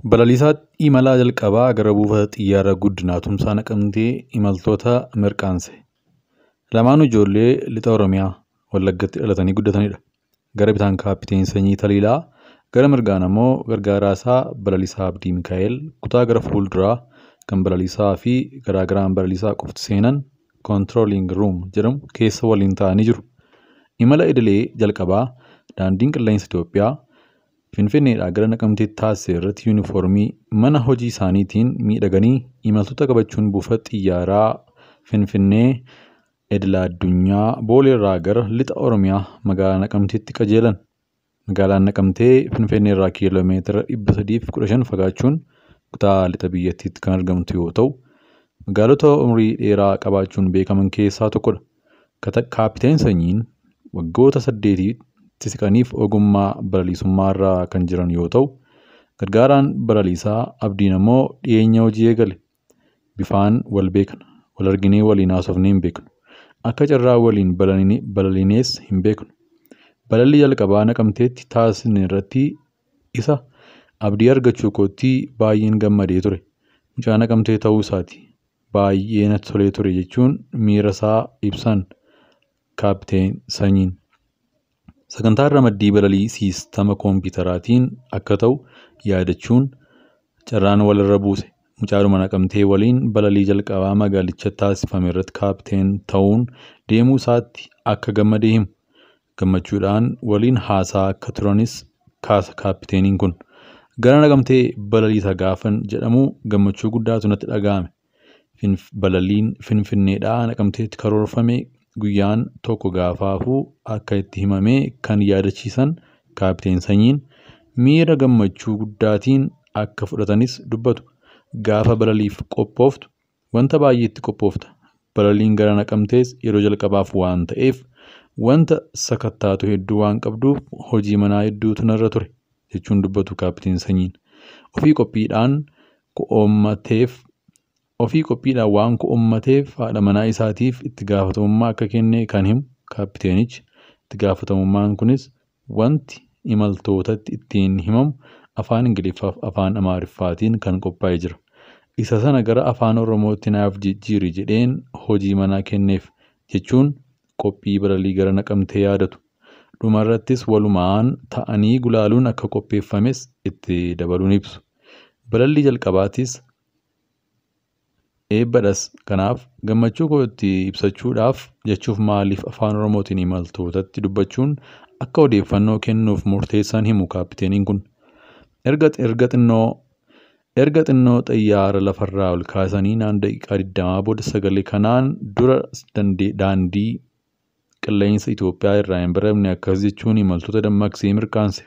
Balaliisaa imalaa jalqabaa gara buufata xiyyaaraa guddinaa tumsaa naqamtee imaltoota mirkaanse. Lamaanuu ijoollee lixa Oromiyaa Wallaggaatti dhalatanii guddatanidha. Gara bitaan kaappiteen Sanyii Taliilaa, gara mirgaan ammoo gargaaraasaa Balaliisaa Abdii Mikaa'el kutaa gara fuulduraa kan balaliisaa fi garaagaraan balaliisaa qofti seenan koontirooliing ruum jedhamu keessa waliin ta'anii jiru. Imala idilee jalqabaa daandiin qilleensa Itoophiyaa Finfinneedhaa gara Naqamteetti taasise irratti yuunifoormii mana hojii isaaniitiin miidhaganii imaltoota qabachuun buufata xiyyaaraa Finfinnee idila addunyaa booleerraa gara lixa Oromiyaa magaalaa Naqamteetti qajeelan. Magaalaan Naqamtee Finfinnee irraa kiiloo meetira dhibba sadii fi kudha shan fagaachuun kutaa lixa biyyattiitti kan argamtu yoo ta'u, magaalota umurii dheeraa qabaachuun beekaman keessaa tokkodha. Kaappiteen Sanyiin waggoota saddeetitti siqaniif ogummaa balaliisummaa irra kan jiran yoo ta'u, gargaaraan balaliisaa Abdiin ammoo dhiyeenya hojii eegale. Bifaan wal beekna. Wal arginee waliin haasofnee hin beeknu. Akka carraa waliin balaliinees hin beeknu. Balalli jalqabaa naqamteetti taasisne irratti isa abdii argachuu kootti baay'een gammadee ture. Mucaa naqamtee ta'uu isaati. Baay'ee natti tolee ture jechuun miira isaa ibsan kaappiteen Sanyiin. Sagantaan ramaddii balalii siistama koompiyuutaraatiin akka ta'u yaadachuun carraan walirra buuse. Mucaadhuma naqamtee waliin balalii jalqabaa magaalicha taasifame irratti kaappiteen ta'uun deemuu isaatti akka gammadee himu. Gammachuudhaan waliin haasaa akka turanis kaasa kaappiteeniin kun. Gara naqamtee balaliisa gaafan jedhamu gammachuu guddaatu natti dhaga'ame. Balaliin Finfinneedhaa naqamteetti karoorfame guyyaan tokko gaafaafuu akka itti himamee kan yaadachiisan kaappiteen Sanyiin miira gammachuu guddaatiin akka fudhatanis dubbatu. Gaafa balaliif qophooftu wanta baay'eetti qophoofta. Balaliin gara naqamtees yeroo jalqabaaf waan ta'eef wanta sakattaatu hedduu waan qabduuf hojii manaa hedduutu narra ture jechuun dubbatu kaappiteen Sanyiin. Ofii qophiidhaan ko'oommateef ofii qophiidhaan waan ko'oommateef haadha manaa isaatiif itti gaafatamummaa akka kenne kan himu kaappiteenichi. Itti gaafatamummaan kunis wanti imaltootatti ittiin himamu afaan Ingiliffaaf afaan Amaariffaatiin kan qophaa'ee jira. Isa sana gara afaan Oromootti naaf jijjiiri jedheen hojii manaa kenneef jechuun qophii balalii gara naqamtee yaadatu. Dhumarrattis walumaan ta'anii gulaaluun akka qopheeffames itti dabaluun ibsu. Balallii jalqabaatis eebbadhas kanaaf gammachuu koo itti ibsachuudhaaf jechuuf maaliif afaan Oromootiin imaltootatti dubbachuun akka odeeffannoo kennuuf murteessan himu kaappiteeniin kun. Erga xinnoo erga xinnoo xiyyaara lafarraa ol kaasanii naan daqiiqaa digdamaa booda sagalee kanaan dura daandii qilleensa Itoophiyaa irraa hin baramne akkas jechuun imaltoota dammaqsee mirkaanse.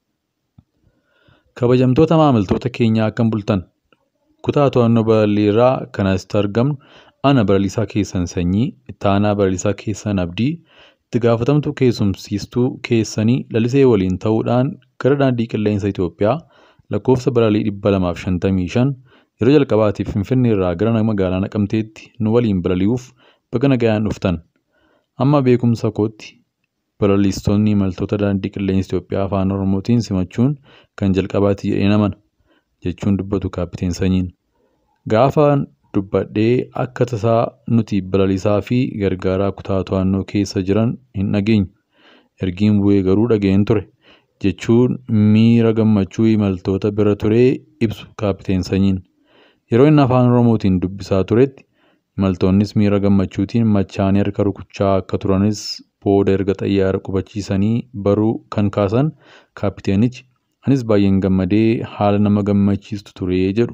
Kabajamtoota maamiltoota keenyaa akkam bultan kutaa to'annoo balalii irraa kan asitti argamnu ana balaliisaa keessan sanyii itti aanaa balaliisaa keessan abdii itti gaafatamtuu keessumsiistuu keessanii lalisee waliin ta'uudhaan gara daandii qilleensa Itoophiyaa lakkoofsa balalii dhibba lamaaf shantamii shan yeroo jalqabaatiif Finfinnee irraa gara magaalaa Naqamteetti nu waliin balali'uuf baga nagayaan dhuftan. Amma beekumsa kootti balaliistonni imaltoota daandii qilleensa Itoophiyaa afaan Oromootiin simachuun kan jalqabaati jedhee namana jechuun dubbatu kaappiteen Sanyiin. Gaafa dubbadhee akka tasaa nuti balaliisaa fi gargaaraa kutaa to'annoo keessa jiran hin dhageenyu. Ergiin bu'ee garuu dhageen ture. jechuun miira gammachuu imaltoota bira turee ibsu kaappiteen Sanyiin. Yeroo inni afaan Oromootiin dubbisaa turetti imaltoonnis miira gammachuutiin machaanii harka rukuchaa akka turanis booda erga xayyaara qubachiisanii baruu kan kaasan kaappiteenichi anis baay'een gammadee haala nama gammachiistu turee jedhu.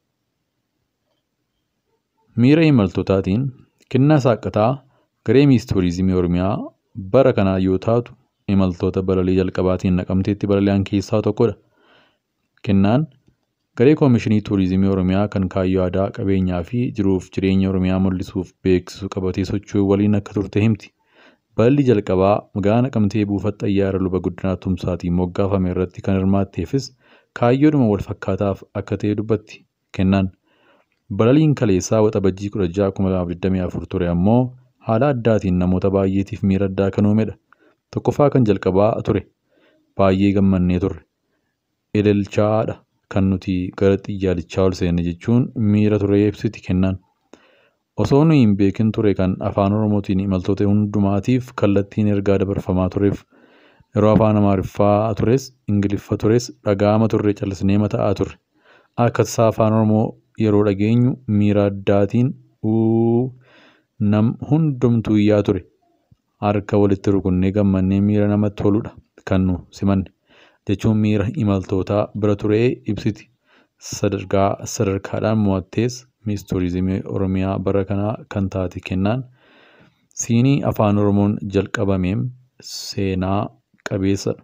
Miira imaltootaatiin kennaa saaqataa garee ministeerizimii Oromiyaa bara kanaa yoo taatu imaltoota balalii jalqabaatiin naqamteetti balali'an keessaa tokkodha. Kennaan garee koomishinii tuurizimii Oromiyaa kan kaayyoo aadaa qabeenyaa fi jiruuf jireenya Oromiyaa mul'isuuf beeksisu qabatee socho'uu waliin akka turte himti. Balalli jalqabaa magaalaa naqamtee buufata xayyaara luba guddinaa tumsaatiin moggaafame irratti kan hirmaatteefis kaayyoodhuma wal fakkaataaf akka ta'e dubbatti. Kennaan balaliin kaleessaa waxabajjii kudha ja'a kuma lamaaf digdamii afur ture ammoo haala addaatiin namoota baay'eetiif miira addaa kan uumedha. Tokkoffaa kan jalqabaa ture. Baay'ee gammannee turre. Ililchaadha kan nuti gara xiyyaalichaa ol seenne jechuun miira turee ibsiti kennaan. Osoo nuyi hin beekin ture kan afaan Oromootiin imaltoota hundumaatiif kallattiin ergaa dabarfamaa tureef yeroo afaan Amaariffaa tures Ingiliffa tures dhaga'ama turre callisnee mata'aa turre. Akka tasaa afaan Oromoo yeroo dhageenyu miira addaatiin nam hundumtuu iyyaa ture. Harka walitti rukunnee gammannee miira namatti toludha kan nu simanne. Jechuun miira imaltootaa bira turee ibsiti. Sadarkaa sadarkaadhaan mo'attees Miis Turizimii Oromiyaa bara kanaa kan taate kennaan siinii afaan Oromoon jalqabameem seenaa qabeessadha.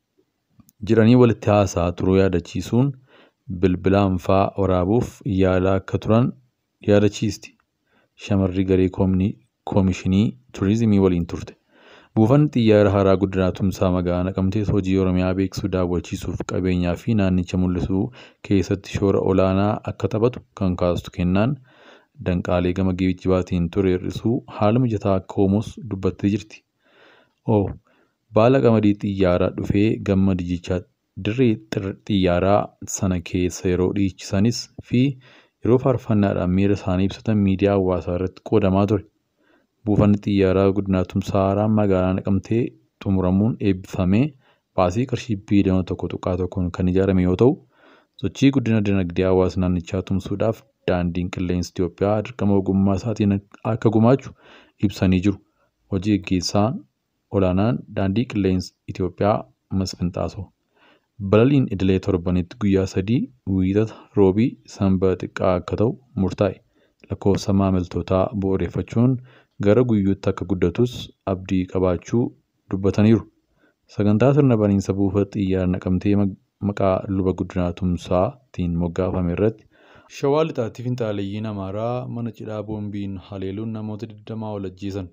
Jiranii walitti haasaa turuu yaadachiisuun bilbilaan fa'aa waraabuuf yaalaa akka turan yaadachiisti. Shamarri garee koomishinii turizimii waliin turte. Buufanni xiyyaara haaraa guddinaa tumsaa magaalaa Naqamtees hojii Oromiyaa beeksisuu daawwachiisuuf qabeenyaa fi naannicha mul'isuu keessatti shoora olaanaa akka taphatu kan kaastu kennaan danqaalee gama geejjibaatiin ture hir'isuu haala mijataa akka uumuus dubbattee jirti. Oo baala qamadii xiyyaaraa dhufee gamma dijichaa dirree xiyyaaraa sana keessa yeroo dhiichisanis fi yeroo faarfannaadhaan miira isaanii ibsatan miidiyaa hawaasaa irratti qoodamaa ture. Buufanni xiyyaaraa guddinaa tumsaa haaraan magaalaa naqamtee xumuramuun eebbifamee baasii qarshii biiliyoona tokko tuqaa tokkoon kan ijaarame yoo ta'u, sochii guddina dinagdee hawaasa naannichaa tumsuudhaaf daandiin qilleensa Itoophiyaa dirqama ogummaa isaatiin akka gumaachu ibsanii jiru. Hojii gaggeessaan olaanaan daandii qilleensa Itoophiyaa Masfin Xaasoo. Balaliin idilee torbanitti guyyaa sadii wiixata roobii sanbata xiqqaa akka ta'u murtaa'e. Lakkoofsa maamiltootaa bu'uureffachuun gara guyyuutti akka guddatus abdii qabaachuu dubbataniiru. Sagantaa sirna baniinsa buufata xiyyaara naqamtee maqaa luba guddinaa tumsaatiin moggaafame irratti shawaa lixaatti finxaaleeyyiin amaaraa mana cidhaa boombiin haleeluun namoota 20 ol ajjeesan.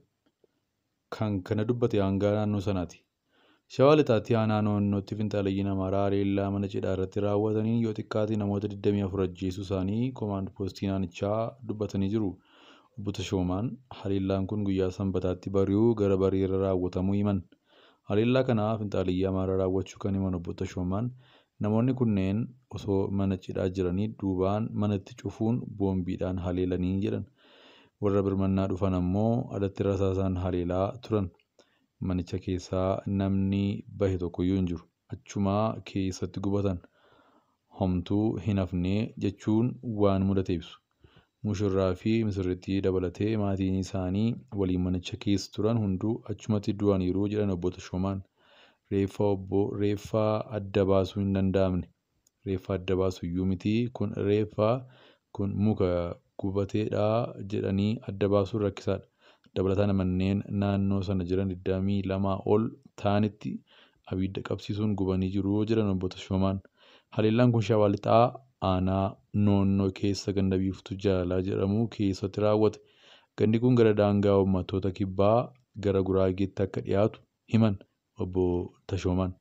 Kan kana dubbate hangaa naannoo sanaati. Shawaa lixaatti aanaa naannootti finxaaleeyyiin amaaraa haleellaa mana cidhaa irratti raawwataniin yoo xiqqaate namoota 24 ajjeesuu isaanii koomaand poostii naannichaa dubbatanii jiru. Obbo Tashoomaan haleellaan kun guyyaa sanbataatti bari'uu gara bariirra raawwatamuu himan. Haleellaa kana finxaaleeyyii amaaraa raawwachuu kan himan obbo Tashoomaan namoonni kunneen osoo mana cidhaa jiranii duubaan manatti cufuun boombiidhaan haleelanii jedhan. Warra birmannaa dhufan ammoo alatti rasaasaan haleelaa turan. Manicha keessaa namni bahe tokkoyyuu hin jiru. Achumaa keessatti gubatan. Homtuu hin hafnee jechuun waan mudate ibsu. Mushurraa fi misirrittii dabalatee maatiin isaanii waliin manicha keessa turan hunduu achumatti du'aniiru jedhan obbo Tashoomaan. Reeffa obbo reeffaa adda baasuu hin danda'amne. Reeffa adda baasu iyyuu miti kun reeffa kun muka gubateedha jedhanii adda baasuun rakkisaadha. Dabalataan manneen naannoo sana jiran 22 ol ta'anitti abidda qabsiisuun gubanii jiru jedhan obbo Tashoomaan. Haleellaan kun shawaa lixaa aanaa noonnoo keessa ganda biiftuu jaalalaa jedhamu keessatti raawwate. Gandi kun gara daangaa uummattoota kibbaa gara guraageetti akka dhiyaatu himan obbo Tashoomaan.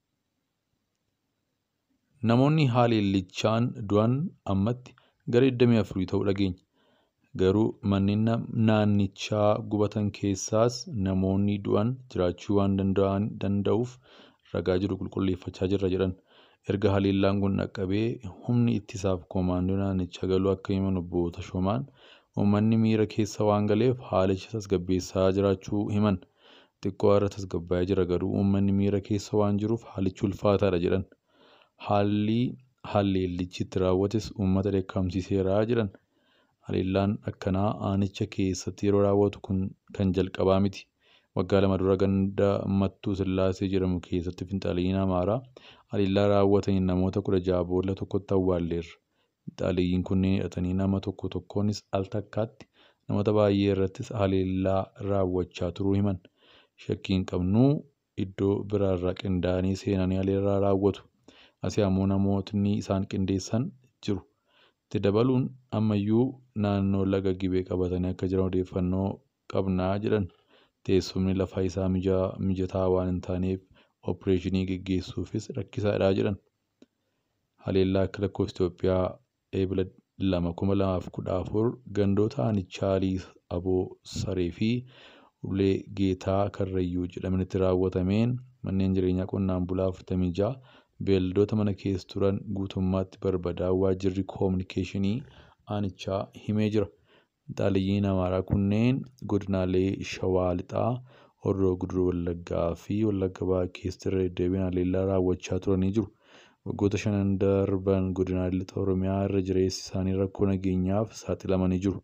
Namoonni haleellichaan du'an ammatti gara 24 ta'uu dhageenya. Garuu manneen naannichaa gubatan keessaas namoonni du'an jiraachuu waan danda'uuf ragaa jiru qulqulleeffachaa jirra jedhan. Erga haleellaan kun dhaqqabee humni ittisaaf koomaandoo naannichaa galuu akka himan obbo Tashoomaan uummanni miira keessa waan galeef haalicha tasgabbeessaa jiraachuu himan. Xiqqoo irra tasgabbaa'ee jira garuu uummanni miira keessa waan jiruuf haalichi ulfaataadha jedhan. Haalli haleellichi itti raawwates uummata dheekkamsiiseera jedhan. Haleellaan akkanaa aanicha keessatti yeroo raawwatu kun kan jalqabaa miti. Waggaa lama dura ganda Mattuu Sillaasee jedhamu keessatti finxaaleeyyiin Amaaraa haleellaa raawwataniin namoota kudha ja'a boolla tokkotti awwaalleerra. Finxaaleeyyiin kunneen hidhatanii nama tokko tokkoonis al takkaatti namoota baay'ee irrattis haleellaa raawwachaa turuu himan. Shakkiin qabnuu iddoo biraarraa qindaa'anii seenanii haleellaa raawwatu. Asii ammoo namootni isaan qindeessan jiru. Itti dabaluun ammayyuu naannoo laga gibee qabatanii akka jiran odeeffannoo qabnaa jedhan. Teessumni lafaa isaa mijataa waan hin taaneef oopereeshinii gaggeessuufis rakkisaadha jedhan. Haleellaa akka lakkoofsa Itoophiyaa eebila lama kuma lamaaf kudha afur gandoota aanichaa Liis Aboo Saree fi Ulee Geetaa Karrayyuu jedhamanitti raawwatameen manneen jireenyaa qonnaan bulaa afurtamii ja'a beelladoota mana keessa turan guutummaatti barbadaa'uu waajjirri koominikeeshinii aanichaa himee jira. Finxaaleeyyiin Amaaraa kunneen godinaalee Shawaa Lixaa, Horroo Guduruu Wallaggaa fi Wallagga Bahaa keessatti irra deddeebiin haleellaa raawwachaa turanii jiru. Waggoota shanan darban godinaalee lixa Oromiyaa irra jireessi isaanii rakkoo nageenyaaf saaxilamanii jiru.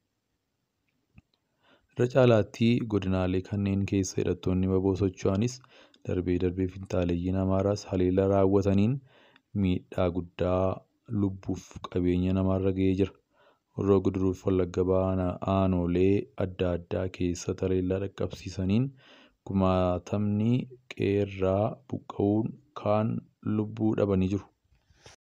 Irra caalaatti godinaalee kanneen keessa hidhattoonni waboo socho'anis darbee darbee finxaaleeyyiin Amaaraas haleellaa raawwataniin miidhaa guddaa lubbuuf qabeenya namaarra gahee jira. Horroo Guduruu fi Wallagga Bahaa aanolee adda addaa keessatti haleellaa dhaqqabsiisaniin kumaatamni qeerraa buqqa'uun kaan lubbuu dhabanii jiru.